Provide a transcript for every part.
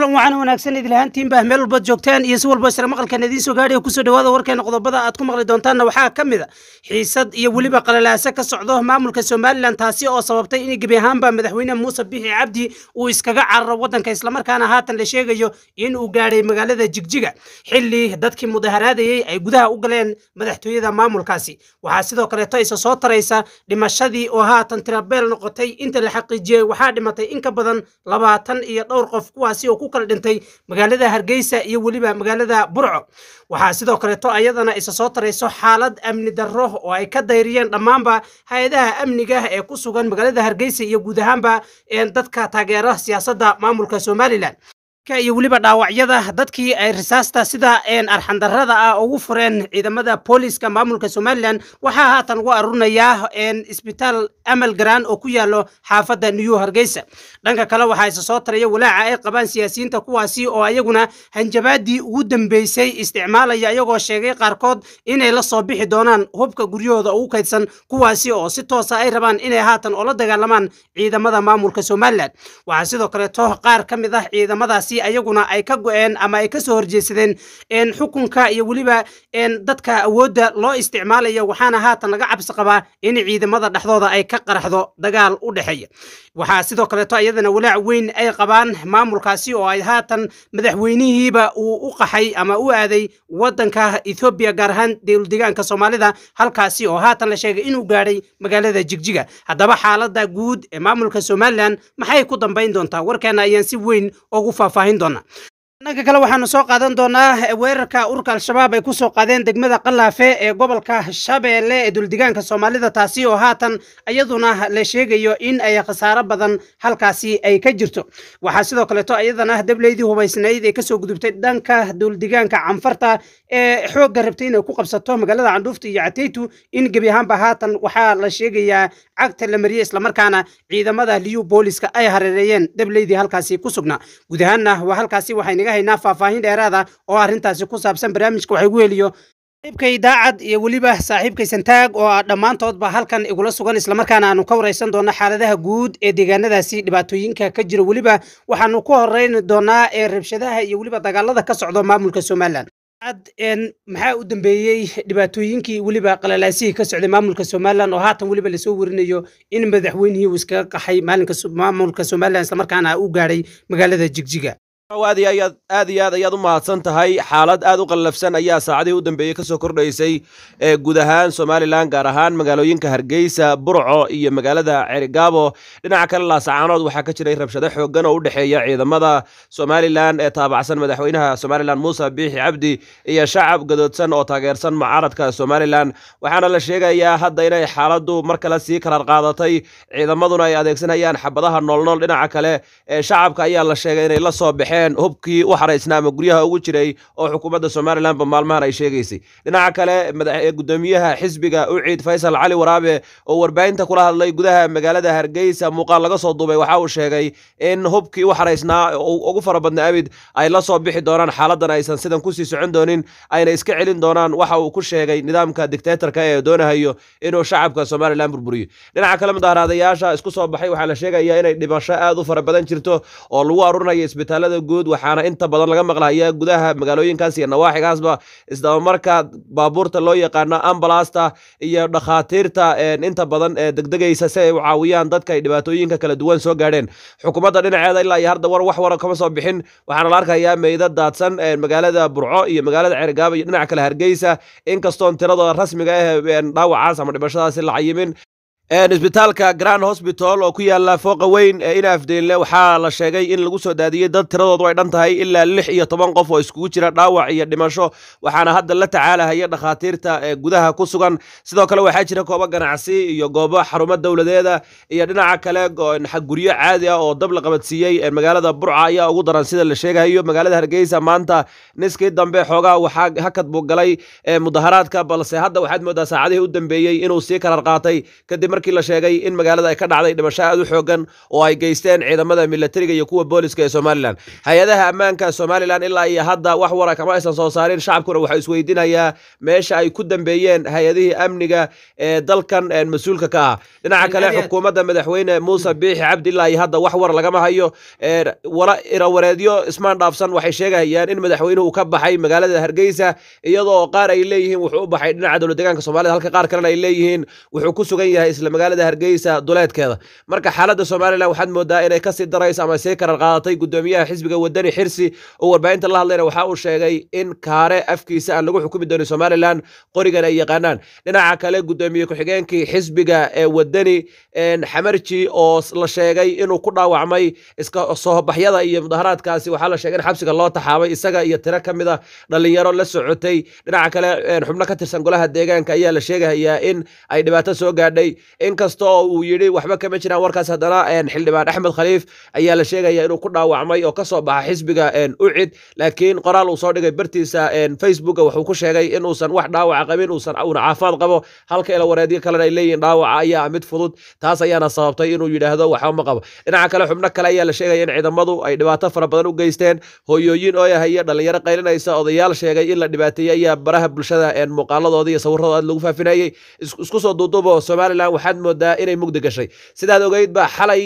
kulan waxaana wanaagsan idil ahaantiinba meel walbaad joogtaan iyo si walba isla maqalkan idiin soo gaadhaya kusoo dhawaada warkeena qodobada aad ku maqli doontaanna waxaa ka mid a xiisad iyo weliba qalalaaso ka socdo maamulka somalilan taasi oo sababtay in gebi ahaanba madaxweyne muuse bixi cabdi uu iskaga cararo waddanka islamarkaana haatan la sheegayo in uu gaadhay magaalada jigjiga xilli dadkii mudaharaadayey ay gudaha u galeen madaxtooyada maamulkaasi waxaa sidoo kaleeto isa soo taraysa dhimashadii oo haatan tirabeel noqotay inta la xaqiijiyey waxaa dhimatay in ka badan labaatan iyo dhowr qof kuwaasi oo ku kala dhintay magaalada hargeysa iyo weliba magaalada burco waxaa sidoo kaleeto ayadana isa soo tarayso xaalad amni darro oo ay ka dayriyeen dhammaanba hay-adaha amniga ee ku sugan magaalada hargeysa iyo guud ahaanba dadka taageera siyaasadda maamulka somalilan iyo weliba dhaawacyada dadkii ay risaasta sida arxandarrada ah ugu fureen ciidamada booliska maamulka somalilan waxaa haatan ugu aruurinayaa isbitaal amal garaan oo ku yaalo xaafadda new hargeysa dhanka kale waxaa isa soo taraya walaaca ay qabaan siyaasiyiinta kuwaasi oo ayaguna hanjabaadii ugu dambeysay isticmaalaya iyagoo sheegay qaarkood inay la soo bixi doonaan hubka guryahooda ugu kaydsan kuwaasi oo si toosa ay rabaan inay haatan oola dagaalamaan ciidamada maamulka somalilan waxaa sidoo kaleeto qaar ka mid ah ciidamadaasi ayaguna ay ka go-een ama ay ka soo horjeesadeen xukunka iyo weliba dadka awoodda loo isticmaalayo waxaana haatan laga cabsi qabaa in ciidamada dhexdooda ay ka qaraxdo dagaal u dhexeeya waxaa sidoo kaleeto iyadana walaac weyn ay qabaan maamulkaasi oo ay haatan madaxweynihiiba uu u qaxay ama u aaday waddanka ethoobiya gaar ahaan dowldegaanka soomaalida halkaasi oo haatan la sheegay inuu gaadhay magaalada jigjiga haddaba xaaladda guud ee maamulka somalilan maxay ku dambayn doontaa warkeena ayaan si weyn ugu faahfaahin doonaa dhanka kale waxaanu soo qaadan doonaa weerarka ururka al-shabaab ay kusoo qaadeen degmada qalaafe ee gobolka shabeelle ee duldegaanka soomaalida taasi oo haatan iyaduna la sheegayo in ay khasaaro badan halkaasi ay ka jirto waxaa sidoo kaleeto iyadana dableydii hubaysnayd ee kasoo gudubtay dhanka duldegaanka canfarta ee xoogga rabtay inay ku qabsato magaalada candhuufta iyo cateytu in gebi ahaanba haatan waxaa la sheegayaa cagta la mariyey islamarkaana ciidamada liyu booliska ay hareereeyeen dableydii halkaasi ku sugnaa guud ahaanna waa halkaasi waxay naga haynaa faahfaahin dheeraada oo arrintaasi ku saabsan barnaamijka waxay gu heliyo saaxiibkay daacad iyo weliba saaxiibkay santaag oo dhammaantoodba halkan igula sugan islamarkaana aanu ka waraysan doona xaaladaha guud ee deegaanadaasi dhibaatooyinka ka jira weliba waxaanu ku horeyni doonaa ee rabshadaha iyo weliba dagaalada ka socdo maamulka somalilan maxaa u dambeeyey dhibaatooyinkii weliba qalalaasihii ka socday maamulka somalilan oo haatan weliba lasoo warinayo in madaxweynihii uu iskaga qaxay maalinka maamulka somalilan islamarkaana u gaadhay magaalada jigjiga aad iyo ayaad aad iyo aad ayaad u mahadsan tahay xaalad aad u qallafsan ayaa saacadihii u dambeeyey ka soo kordhaysay ee guud ahaan somalilan gaar ahaan magaalooyinka hargeysa burco iyo magaalada cerigaabo dhinaca kale laasacaanood waxaa ka jiray rabshado xooggan oo u dhexeeya ciidamada somalilan ee taabacsan madaxweynaha somalilan muuse biixi cabdi iyo shacab gadoodsan oo taageersan mucaaradka somalilan waxaana la sheegayaa hadda inay xaaladdu mar kale sii karar qaadatay ciidamaduna ay adeegsanayaan xabadaha noolnool dhinaca kale ee shacabka ayaa la sheegay inay la soo baxeen hubkii u xaraysnaa ama guryaha ugu jiray oo xukuumadda somalilanba maalmahan ay sheegaysay dhinaca kale gudoomiyaha xisbiga uciid faysal cali waraabe oo warbaahinta kula hadlay gudaha magaalada hargeysa muuqaal laga soo duubay waxa uu sheegay in hubkii u xaraysnaa ugu fara badna abid ay la soo bixi doonaan xaaladan aysan sidan kusii socon doonin ayna iska celin doonaan waxa uu ku sheegay nidaamka dictatorka ee doonahayo inuu shacabka somalilan burburiyo dhinaca kale mudaharaadayaasha isku soo baxay waxaa la sheegayaa inay dhimasho aad u fara badan jirto oo lagu aruurinayo isbitaalada guud waxaana inta badan laga maqlahayaa gudaha magaalooyinkaas iyo nawaaxigaasba isdabamarka baabuurta loo yaqaano ambalasta iyo dhakhaatiirta inta badan ee degdegaysa si ay u caawiyaan dadka ay dhibaatooyinka kala duwan soo gaadheen xukuumadda dhinaceeda ilaa iyo hadda war wax wara kama soo bixin waxaana la arkayaa meydad daadsan magaalada burco iyo magaalada cergaaba iyo dhinaca kale hargeysa inkastoon tirada rasmiga ah dhaawacaas ama dhimashadaasi la cayimin isbitaalka grand hosbital oo ku yaala fooqa weyn ee inaafdeenle waxaa la sheegay in lagu soo daadiyey dad tiradoodu ay dhan tahay ilaa lix iyo toban qof oo iskugu jira dhaawac iyo dhimasho waxaana hadda la tacaalahaya dhakhaatiirta ee gudaha ku sugan sidoo kale waxaa jira goobo ganacsi iyo goobo xarumo dowladeeda iyo dhinaca kale guryo caadi ah oo dab la qabadsiiyey magaalada burca ayaa ugu daran sida la sheegayo magaalada hargeysa maanta niskii dambe xoogaa waxaa hakad buu galay mudaharaadka balse hadda waxaad moodaa saacadihii u dambeeyey inuu sii karar qaatay kadib markii la sheegay in magaalada ay ka dhacday dhimasho aad u xoogan oo ay geysteen ciidamada milatariga iyo kuwa booliska ee somalilan hay-adaha ammaanka somalilan ilaa iyo hadda wax wara kama aysan soo saarin shacabkuna waxaa isweydiinayaa meesha ay ku dambeeyeen hay-adihii amniga ee dalkan mas-uulka ka ah dhinaca kale xukuumadda madaxweyne muuse biixi cabdi ilaa iyo hadda wax war lagama hayo irawareedyo ismaan dhaafsan waxay sheegayaan in madaxweynuhu ka baxay magaalada hargeysa iyadoo qaar ay leeyihiin wuxuu u baxay dhinaca dowlad deegaanka soomaalida halka qaar kalena ay leeyihiin wuxuu ku sugan yahay isla magaalada hargeysa duleedkeeda marka xaaladda somalilan waxaad moodaa inay kasii darayso ama sii karar qaadatay gudoomiyaha xisbiga wadani xirsi oo warbaahinta la hadlayna waxa uu sheegay in kaare afkiisa aan lagu xukumi doonin somalilan qorigan ay yaqaanaan dhinaca kale gudoomiye ku-xigeenkii xisbiga ee wadani xamarji oo la sheegay inuu ku dhaawacmay iska soobaxyada iyo mudaharaadkaasi waxaa la sheegay in xabsiga loo taxaabay isaga iyo tiro ka mid a dhalinyaro la socotay dhinaca kale xubno ka tirsan golaha deegaanka ayaa la sheegayaa in ay dhibaato soo gaadhay inkasta oo uu yidhi waxba kama jiraan warkaas haddana xildhibaan axmed khaliif ayaa la sheegaya inuu ku dhaawacmay oo kasoo baxa xisbiga ucid laakiin qoraal uu soo dhigay bartiisa facebooka wuxuu ku sheegay inuusan wax dhaawaca qabin uusan uuna caafimaad qabo halka ila wareedyo kalena ay leeyihiin dhaawaca ayaa mid fudud taas ayaana sababtay inuu yidhaahdo waxba ma qabo dhinaca kale xubno kale ayaa la sheegaya in ciidamadu ay dhibaato fara badan u geysteen hooyooyin ooyahaya dhalinyaro qaylinaysa odayaal sheegay in la dhibaateeyey ayaa baraha bulshada muuqaaladooda iyo sawirradooda aad lagu faafinayey isku soo duuduubo somalilan waxaad moodaa inay mugdi gashay sidaad ogeydba xalay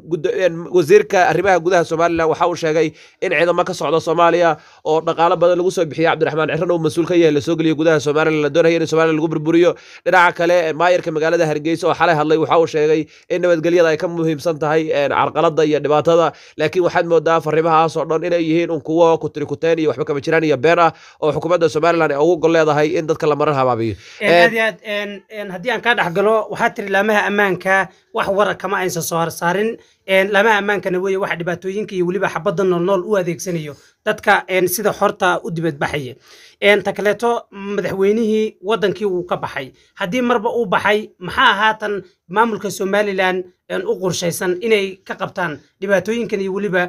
wasiirka arrimaha gudaha somalilan waxa uu sheegay in ciidamo ka socda soomaaliya oo dhaqaalo badan lagu soo bixiyey cabdiraxmaan ciran uu mas-uul ka yahay lasoo geliyo gudaha somalilan la doonaya in somalilan lagu burburiyo dhinaca kale maayarka magaalada hargeysa oo xalay hadlay waxa uu sheegay in nabadgelyada ay ka muhiimsan tahay carqalada iyo dhibaatada laakiin waxaad moodaa fariimahaas oo dhan inay yihiin un kuwo kutirikuteen iyo waxba kama jiraan iyo been ah oo xukuumadda somalilan ay ugu gol leedahay in dadka la marar habaabiyo aad iyo aad haddii aan kaa dhex galo waxaa tiri laamaha ammaanka wax wara kama aysan soo harsaarin laamaha ammaankana weeye waxa dhibaatooyinka iyo weliba xabadda noolnool u adeegsanayo dadka sida xorta u dibadbaxaya ta kaleeto madaxweynihii wadankii uu ka baxay haddii marba uu baxay maxaa haatan maamulka somalilan u qorshaysan inay ka qabtaan dhibaatooyinkan iyo weliba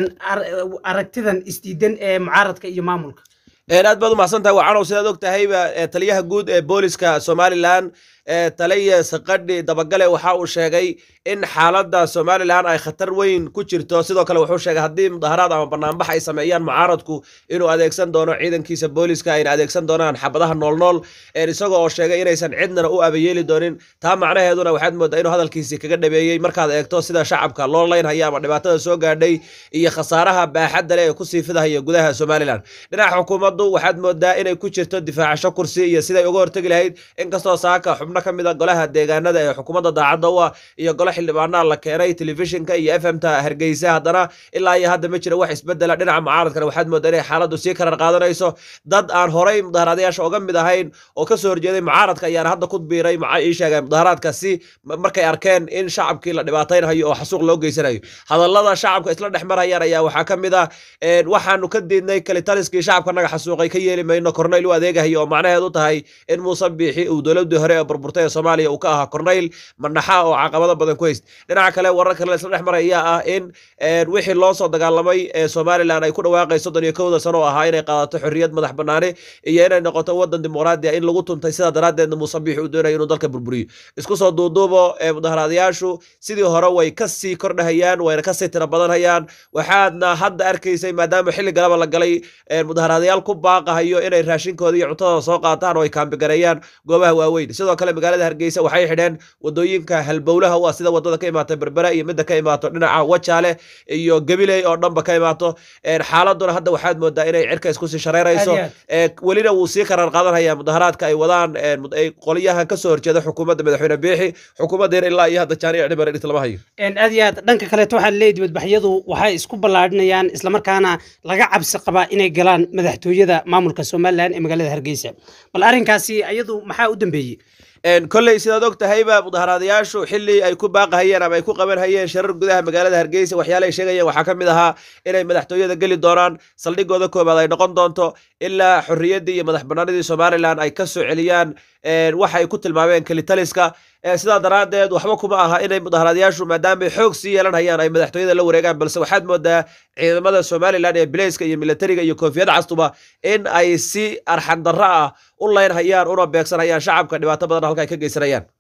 aragtidan isdiidan ee mucaaradka iyo maamulka aad baad umahsan tahay waa canow sidaad og tahayba taliyaha guud ee booliska somalilan taliya saqadhi dabagale waxa uu sheegay in xaaladda somalilan ay khatar weyn ku jirto sidoo kale wuxuu sheegay haddii mudaharaad ama banaanbax ay sameeyaan mucaaradku inuu adeegsan doono ciidankiisa booliska ayna adeegsan doonaan xabadaha noolnool isagoo oo sheegay inaysan cidnana u abayeeli doonin taa macnaheeduna waxaad moodaa inuu hadalkiisii kaga dhabeeyey markaad eegto sida shacabka loo leynhaya ama dhibaatada soo gaadhay iyo khasaaraha baaxadda leh ee kusii fidahaya gudaha somalilan dhinaca xukuumaddu waxaad moodaa inay ku jirto difaacasho kursi iyo siday uga hortegi lahayd inkastoo saaka xubno ka mid a golaha deegaanada ee xukuumadda daacadda u ah iyo golo xildhibaanaa la keenay telefishinka iyo f m ta hargeysa haddana ilaa iyo hadda ma jira wax isbedela dhinaca mucaaradkana waxaad moodaa inay xaaladdu sii karar qaadanayso dad aan horay mudaharaadayaasha uga mid ahayn oo kasoo horjeeday mucaaradka ayaana hadda ku biiray ii sheegeen mudaharaadka si markay arkeen in shacabkii la dhibaataynhayo oo xasuuq loo geysanayo hadallada shacabka isla dhex marayaan ayaa waxaa ka mid ah waxaanu ka diidnay kalitaliskii shacabka naga xasuuqay ka yeeli mayno korneyl u adeegahayo oo macnaheedu tahay in muuse biixi uu dowladii hore ee burburtay ee soomaaliya uu ka ahaa korneyl manaxa oo caqabado badan ku hayst dhinaca kale warar kale isla dhex maray ayaa ah in wixii loo soo dagaalamay ee somalilan ay ku dhawaaqay soddon iyo kowda sano oo ahaa inay qaadato xorriyad madax banaani iyo inay noqoto wadan dimuqraadi in lagu tuntay sidaa daraaddeedna muuse biixi uu doonayo inuu dalka burburiyo isku soo duuduubo mudaharaadayaashu sidii hore way kasii kordhahayaan wayna kasii tira badanhayaan waxaadna hadda arkaysay maadaama xilli galaba la galay mudaharaadayaal ku baaqahayo inay raashinkooda iyo cuntadooda soo qaataan oo ay kaambigareeyaan goobaha waaweyn sidoo kale magaalada hargeysa waxay xidheen wadooyinka halbowlaha u ah sida wadada ka imaata berbera iyo midda ka imaato dhinaca wajaale iyo gabiley oo dhanba ka imaato xaaladuna hadda waxaad moodaa inay cirka iskusii shareerayso welina wuu sii karar qaadanhaya mudaharaadka ay wadaan qolyahan kasoo horjeeda xukuumadda madaxweyne biixi xukuumaddeena ilaa iyo hadda jaanic dhibar dhigta lama hayo aad iyo aad dhanka kaleeto waxaa leeyahy dibadbaxyadu waxay isku ballaadhinayaan islamarkaana laga cabsi qabaa inay galaan madaxtooyada maamulka somalilan ee magaalada hargeysa bal arrinkaasi ayadu maxaa u dambeeyey kolley sidaad og tahayba mudaharaadayaashu xili ay ku baaqahayeen ama ay ku qaban hayeen sharar gudaha magaalada hargeysa waxyaale ay sheegayeen waxaa ka mid ahaa inay madaxtooyada geli doonaan saldhigooda koobaad ay noqon doonto ilaa xorriyaddii iyo madax banaanidii somalilan ay ka soo celiyaan waxa ay ku tilmaameen kelitaliska sidaa daraaddeed waxba kuma aha inay mudaharaadayaashu maadaama xoog sii yeelanhayaan ay madaxtooyada la wareegaan balse waxaad moodaa ciidamada somalilan ee bileyska iyo militariga iyo koofiyad castuba in ay si arxandarro ah u leynhayaan una beegsanhayaan shacabka dhibaato badan halka ay ka geysanayaan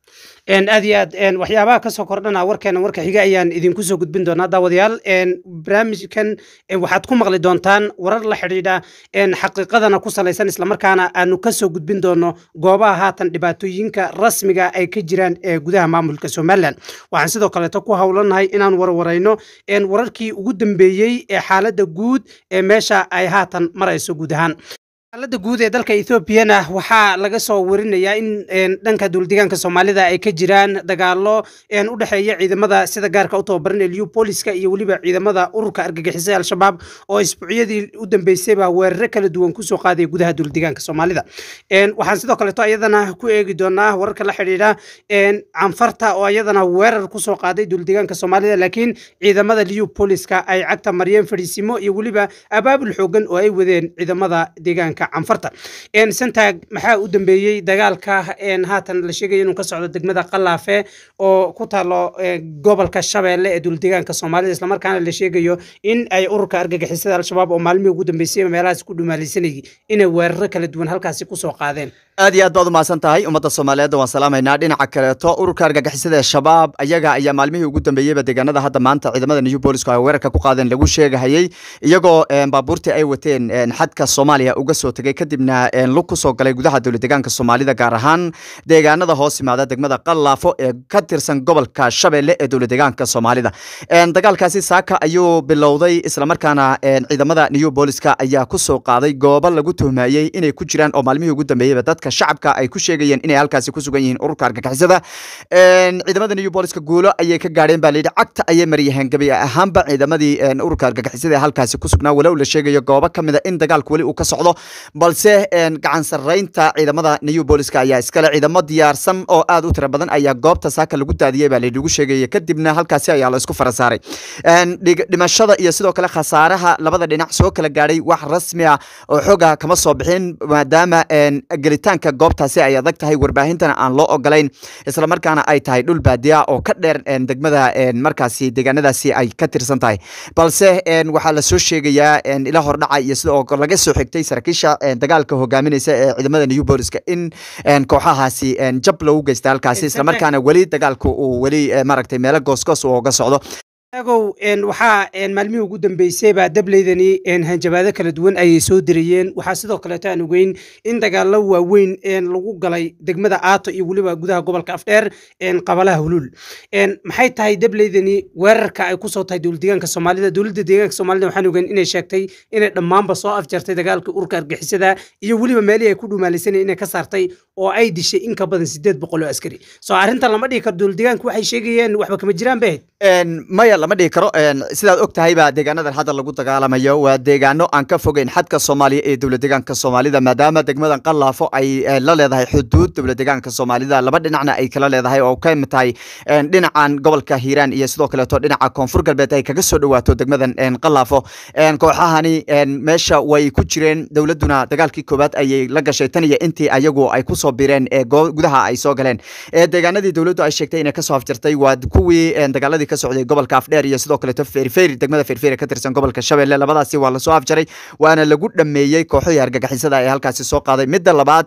aad iyo aad waxyaabaha kasoo kordhana warkeena warka xiga ayaan idinku soo gudbin doonaa daawadayaal barnaamijkan waxaad ku maqli doontaan warar la xidhiidha xaqiiqadana ku salaysan islamarkaana aanu kasoo gudbin doono goobaha haatan dhibaatooyinka rasmiga ay ka jiraan ee gudaha maamulka somalilan waxaan sidoo kaleeto ku howlanahay inaan warwarayno wararkii ugu dambeeyey ee xaaladda guud ee meesha ay haatan marayso guud ahaan xaaladda guud ee dalka ethoobiana waxaa laga soo warinayaa in dhanka duuldegaanka soomaalida ay ka jiraan dagaalo u dhexeeya ciidamada sida gaarka u tababaran ee liupoliska iyo weliba ciidamada ururka argagixisay al-shabaab oo isbuucyadii u dambeysayba weeraro kala duwan kusoo qaadaya gudaha duuldegaanka soomaalida waxaan sidoo kaleeto ayadana ku eegi doonaa wararka la xidhiidha canfarta oo ayadana weerar kusoo qaaday duuldegaanka soomaalida laakiin ciidamada liupoliska ay cagta mariyeen fadhiisimo iyo weliba abaabul xoogan oo ay wadeen ciidamada deegaanka canfarta santag maxaa u dambeeyey dagaalka haatan la sheegaya inuu ka socdo degmada qalaafe oo ku taalo gobolka shabeelle ee duuldegaanka soomaalida islamarkaana la sheegayo in ay ururka argagixisada al-shabaab oo maalmihii ugu dambeysay meelahaas ku dhumaalaysanayay inay weeraro kala duwan halkaasi kusoo qaadeen aad iyo aad baad umahadsan tahay ummadda soomaaliyeed waan salaamaynaa dhinaca kaleeto ururka argagixisada ee shabaab ayaga ayaa maalmihii ugu dambeeyeyba deegaanada hadda maanta ciidamada new boolisku ay weerarka ku qaadeen lagu sheegahayey iyagoo baabuurtii ay wateen xadka soomaaliya uga soo tegay kadibna lug kusoo galay gudaha dowladegaanka soomaalida gaar ahaan deegaanada hoos yimaada degmada qallaafo ee ka tirsan gobolka shabeelle ee dowladegaanka soomaalida dagaalkaasi saaka ayuu bilowday islamarkaana ciidamada new booliska ayaa kusoo qaaday goobo lagu tuhmayey inay ku jiraan oo maalmihii ugu dambeeyeyba dadka shacabka ay ku sheegayeen inay halkaasi ku sugan yihiin ururka argagixisada ciidamada new booliska guulo ayay ka gaadheen baa layidhi cagta ayay maryaheen gabi ahaanba ciidamadii ururka argagixisada ee halkaasi ku sugnaa walow la sheegayo goobo ka mida in dagaalku weli uu ka socdo balse gacan sarraynta ciidamada new booliska ayaa iskale ciidamo diyaarsan oo aad u tira badan ayaa goobta saaka lagu daadiyey baa layidhi lagu sheegaya kadibna halkaasi ayaa la isku fara saaray dhimashada iyo sidoo kale khasaaraha labada dhinac soo kala gaadhay wax rasmi ah oo xooga kama soo bixin maadaama gelitaanka goobtaasi ay adag tahay warbaahintana aan loo ogolayn islamarkaana ay tahay dhul baadiya oo ka dheer degmada markaasi deegaanadaasi ay ka tirsan tahay balse waxaa lasoo sheegayaa ila hordhaca iyo sidoo laga soo xigtay saraakiisha dagaalka hogaaminaysa ee ciidamada new booliska in kooxahaasi jab lagu geysta halkaasi islamarkaana weli dagaalku uu weli maaragtay meelo goosgoos uu uga socdo agow waxaa maalmihii ugu dambeysayba dableydani hanjabaado kala duwan ayay soo dirayeen waxaa sidoo kaleeto aan ogeyn in dagaalo waaweyn lagu galay degmada aato iyo weliba gudaha gobolka afdheer qabalaha huluul maxay tahay dableydani weerarka ay kusoo tahay dowladdeegaanka soomaalida dowladda deegaanka soomaalida waxaan ogeyn inay sheegtay inay dhammaanba soo afjartay dagaalka urka argixisada iyo weliba meelihii ay ku dhumaalaysanay inay ka saartay oo ay dishay in ka badan sideed boqol oo askari soo arrintan lama dhihi karo dowladdeegaanka waxay sheegayeen waxba kama jiraan bay ahayd maya lama dhihi karo sidaad og tahayba deegaanadan hadda lagu dagaalamayo waa deegaano aan ka fogeyn xadka soomaaliya ee dowladegaanka soomaalida maadaama degmadan qallaafo ay la leedahay xuduud dowladegaanka soomaalida laba dhinacna ay kala leedahay oo ka mid tahay dhinacan gobolka hiiraan iyo sidoo kaleeto dhinaca koonfur galbeed ay kaga soo dhawaato degmadan qallaafo kooxahani meesha way ku jireen dowladuna dagaalkii koowaad ayay la gashay tan iyo intii ayagu ay kusoo bireen ee gudaha ay soo galeen deegaanadii dowladdu ay sheegtay inay kasoo afjartay waa kuwii dagaaladii ka socday gobolka afdheer iyo sidoo kaleeto feerfeer degmada feerfeer ka tirsan gobolka shabeelle labadaasi waa lasoo afjaray waana lagu dhameeyey kooxihii argagixisada ee halkaasi soo qaaday midda labaad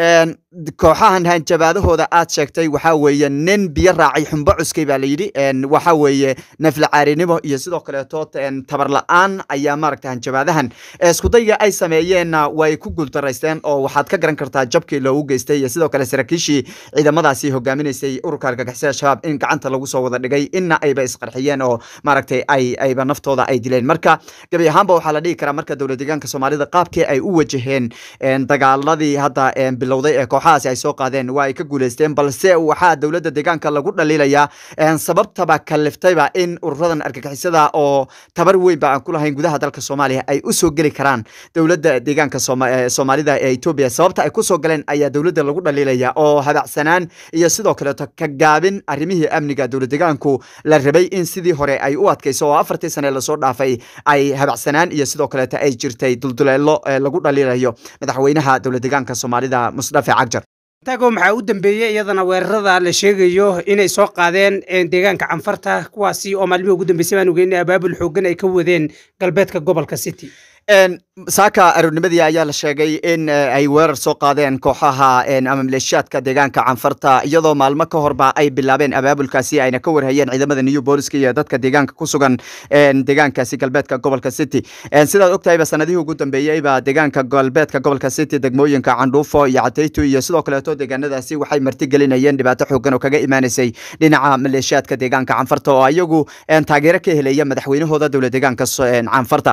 kooxahan hanjabaadahooda aad sheegtay waxaa weeye nin biyo raacay xumbo cuskay baa layidhi waxaa weeye nafla caarinimo iyo sidoo kaleeto tabar la-aan ayaa maaragta hanjabaadahan iskudayga ay sameeyeenna way ku guuldaraysteen oo waxaad ka garan kartaa jabkii loogu geystay iyo sidoo kale saraakiishii ciidamadaasi hogaaminaysay ururka argagixisada shabaab in gacanta lagu soo wada dhigay inna ayba isqarxiyeen oo maaragtay ay ayba naftooda ay dileen marka gebi ahaanba waxaa la dhihi karaa marka dowlad deegaanka soomaalida qaabkii ay u wajaheen dagaaladii hadda bilowday ee kooxahaasi ay soo qaadeen waa ay ka guuleysteen balse waxaa dowladda deegaanka lagu dhaliilayaa sababtaba kaliftayba in ururadan argagixisada oo tabar weynba aan ku lahayn gudaha dalka soomaaliya ay usoo geli karaan dowladda deegaanka soomaalida ee etoobiya sababta ay kusoo galeen ayaa dowladda lagu dhaliilaya oo habacsanaan iyo sidoo kaleeto ka gaabin arrimihii amniga dowlad deegaanku la rabay in sidii hore ay u adkayso oo afartii sane lasoo dhaafay ay habacsanaan iyo sidoo kaleeto ay jirtay dulduleelo lagu dhaliilayo madaxweynaha dowlad deegaanka soomaalida musdafe cagjar tago maxaa u dambeeyey iyadana weerarada la sheegayo inay soo qaadeen deegaanka canfarta kuwaasi oo maalmihii ugu dambeysay baan ogeyn abaabul xoogan ay ka wadeen galbeedka gobolka city saaka aroornimadii ayaa la sheegay in ay weerar soo qaadeen kooxaha ama maleeshiyaadka deegaanka canfarta iyadoo maalmo ka horba ay bilaabeen abaabulkaasi ayna ka warhayeen ciidamada new booliska iyo dadka deegaanka ku sugan deegaankaasi galbeedka gobolka city sidaad ogtahayba sanadihii ugu dambeeyeyba deegaanka galbeedka gobolka city degmooyinka candhuufo iyo cadaytu iyo sidoo kaleeto deegaanadaasi waxay martigelinayeen dhibaato xoogan oo kaga imaanaysay dhinaca maleeshiyaadka deegaanka canfarta oo iyagu taageero ka helaya madaxweynahooda dowlad deegaanka canfarta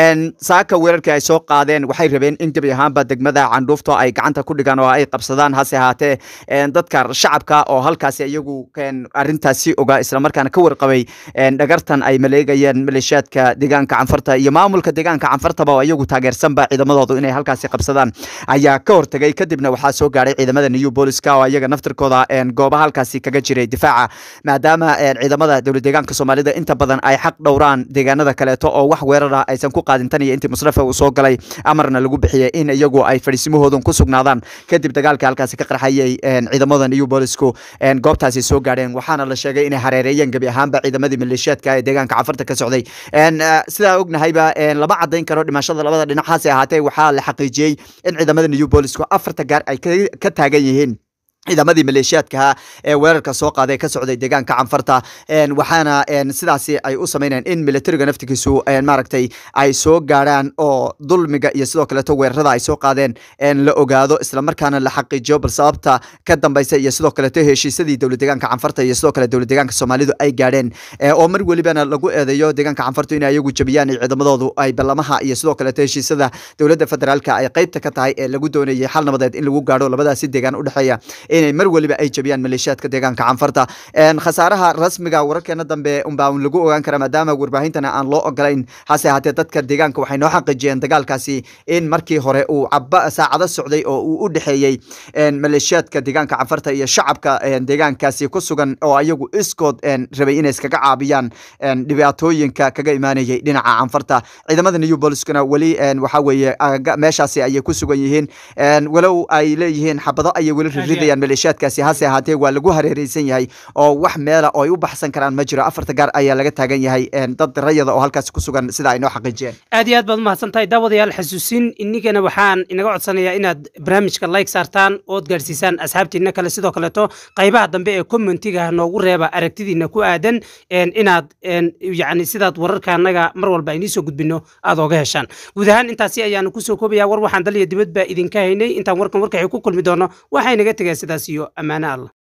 saaka weerarkii ay soo qaadeen waxay rabeen in gebi ahaanba degmada candhuufto ay gacanta ku dhigaan oo ay qabsadaan hase ahaatee dadka shacabka oo halkaasi iyagu arintaasi ogaa islamarkaana ka warqabay dhagartan ay maleegayeen maleeshiyaadka deegaanka canfarta iyo maamulka deegaanka canfartaba oo iyagu taageersanba ciidamadoodu inay halkaasi qabsadaan ayaa ka hortegay kadibna waxaa soo gaadhay ciidamada new booliska oo iyaga naftirkooda goobaha halkaasi kaga jiray difaaca maadaama ciidamada dowlad deegaanka soomaalida inta badan ay xaq dhowraan deegaanada kaleeto oo wax weerara aysan ku qaadin tan iyo intii musrafa uu soo galay amarna lagu bixiyey in iyagu ay fadhiisimahoodan ku sugnaadaan kadib dagaalkii halkaasi ka qarxayay ciidamada new boolisku goobtaasi soo gaadheen waxaana la sheegay inay hareereeyeen gebi ahaanba ciidamadii maleeshiyaadka ee deegaanka cafarta ka socday sidaa ognahayba lama cadayn karo dhimashada labada dhinac hase ahaatee waxaa la xaqiijiyey in ciidamada new boolisku afarta gaar ay ka taagan yihiin ciidamadii maleeshiyaadkaha ee weerarka soo qaaday ka socday deegaanka canfarta waxaana sidaasi ay u sameynayaan in militariga naftigiisu maaragtay ay soo gaadhaan oo dulmiga iyo sidoo kaleeto weerarada ay soo qaadeen la ogaado islamarkaana la xaqiijiyo bal sababta ka dambeysa iyo sidoo kaleeto heshiisadii dowlad deegaanka canfarta iyo sidoo kale dowlad deegaanka soomaalidu ay gaadheen oo mar welibana lagu eedeeyo deegaanka canfartu in ayagu jabiyaan ciidamadoodu ay ballamaha iyo sidoo kaleeto heshiisada dowladda federaalka ay qeybta ka tahay ee lagu doonayay xal nabadeed in lagu gaadho labadaasi deegaan udhexeeya inay mar weliba ay jabiyaan maleeshiyaadka deegaanka canfarta khasaaraha rasmiga wararkeena dambe unbaa lagu ogaan kara maadaama warbaahintana aan loo ogolayn hase ahaatee dadka deegaanka waxay noo xaqiijiyeen dagaalkaasi in markii hore uu caba saacado socday oo uu u dhexeeyey maleeshiyaadka deegaanka canfarta iyo shacabka deegaankaasi ku sugan oo ayagu iskood rabay inay iskaga caabiyaan dhibaatooyinka kaga imaanayay dhinaca canfarta ciidamada new boliskuna weli waxa weeye meeshaasi ayay ku sugan yihiin walow ay leeyihiin xabado ayay weli ridridayaan maleeshiyaadkaasi hase ahaatee waa lagu hareereysan yahay oo wax meela oo ay u baxsan karaan ma jiro afarta gaar ayaa laga taagan yahay dad rayada oo halkaasi ku sugan sida ay noo xaqiijiyeen aad iyo aad baad umahadsan tahay daawadayaal xasuusin inigana waxaan inaga codsanayaa inaad barnaamijka like saartaan ood gaadhsiisaan asxaabtiina kale sidoo kaleeto qaybaha dambe ee commentiga noogu reeba aragtidiina ku aadan inaad yani sidaad wararka annaga mar walba aynii soo gudbino aad ooga heshaan guud ahaan intaasi ayaanu kusoo koobaya war waxaan dal iyo dibad baa idinka haynay intaan warkan warkaxii ku kulmi doono waxay naga tegeen sidaas iyo ammaano allah